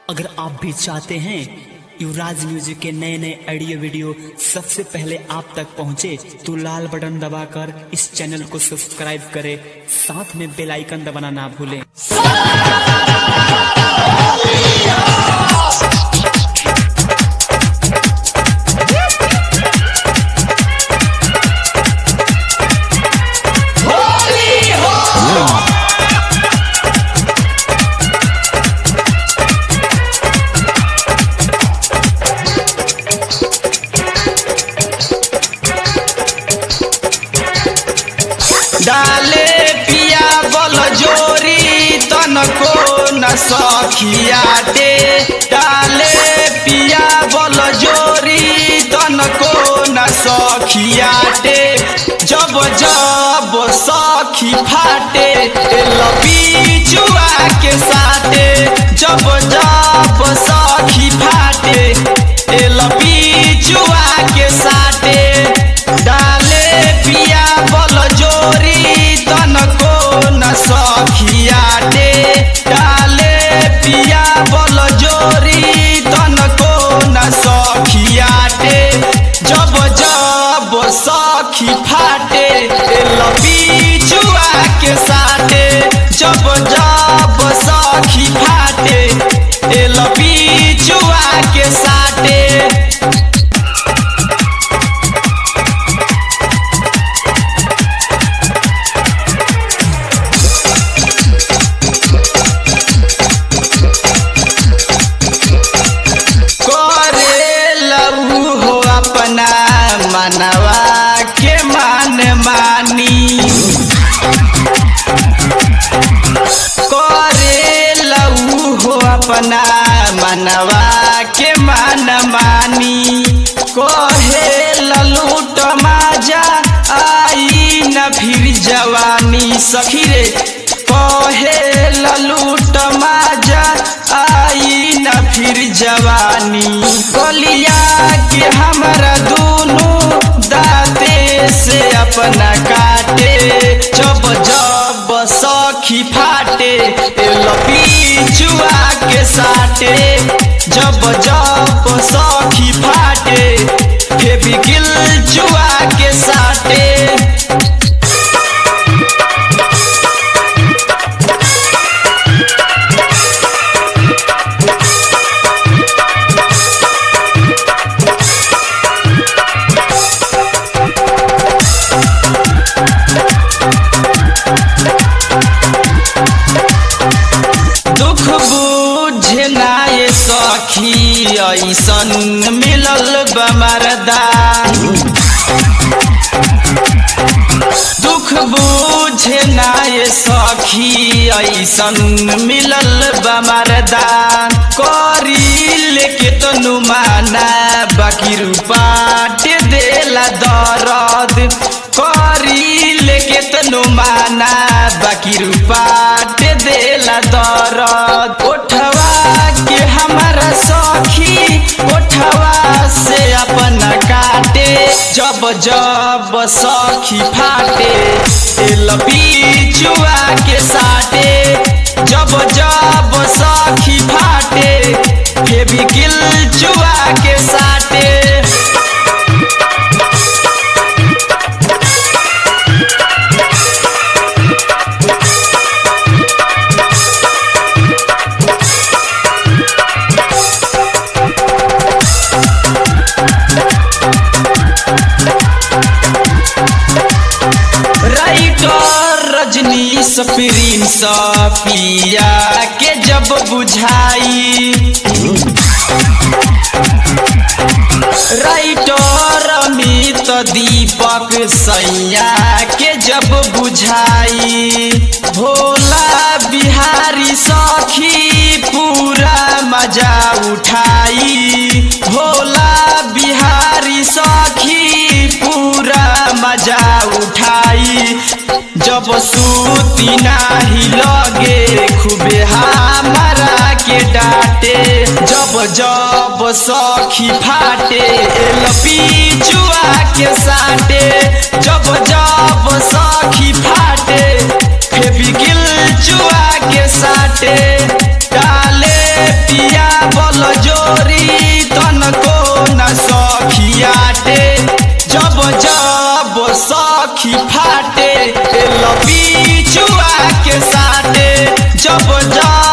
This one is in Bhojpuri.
अगर आप भी चाहते हैं युवराज म्यूजिक के नए नए ऑडियो वीडियो सबसे पहले आप तक पहुंचे तो लाल बटन दबाकर इस चैनल को सब्सक्राइब करें साथ में बेल आइकन दबाना ना भूलें डाले पिया बल जोरी तनको न सखिया दे डाले पिया बल जोरी तनको न सखिया दे जब जब सखी फाटे लपी जुआ के साथे जब जब सखी फाटे लपी जुआ के साथे डाले पिया बल जोरी तनको न सखिया दे डाले पिया बल जोरी तनको न सखिया दे जब जब सखी फाटे लपी जुआ के साथे जब जब सखी फाटे लपी जुआ के साथे करे लहू हो अपना मनवा के मान मानी करे लहू हो अपना मनवा के मान मानी कहे ललूट माजा आई न फिर जवानी सखी रे कहे ललूट माजा आई न फिर जवानी कलिया के हमरा दोनों दाते से अपना काटे जब जब सखी फाटे लपी जुआ के साटे जब जब सखी फाटे फेबिकिल जुआ के साटे दुख बुझे ना ये सखी ऐसन मिलल बमरदा दुख बुझे ना ये सखी ऐसन मिलल बमरदा करी लेके तो नुमाना बाकी रूपाट देला दरद करी लेके तो नुमाना बाकी रूपाट देला दरद ओठवा के हमारा सखी ओठवा से अपना काटे जब जब सखी फाटे लपी जुआ के साटे जब जब सखी फाटे फेबिकिल जुआ के साटे राइटर रजनीश प्रिंस पिया के जब बुझाई राइटर अमित दीपक सैया के जब बुझाई भोला बिहारी सखी पूरा मजा उठाई भोला बिहारी सखी पूरा मजा उठाई जब सूती नाही लगे खूबे हमारा के डांटे जब जब सखी फाटे लपी जुआ के साटे जब जब सखी फाटे फेबिकिल जुआ के साटे डाले सखिया बल जोरी तनको न सखियाटे जब जब सखी फाटे लपी चुआ के साटे जब जब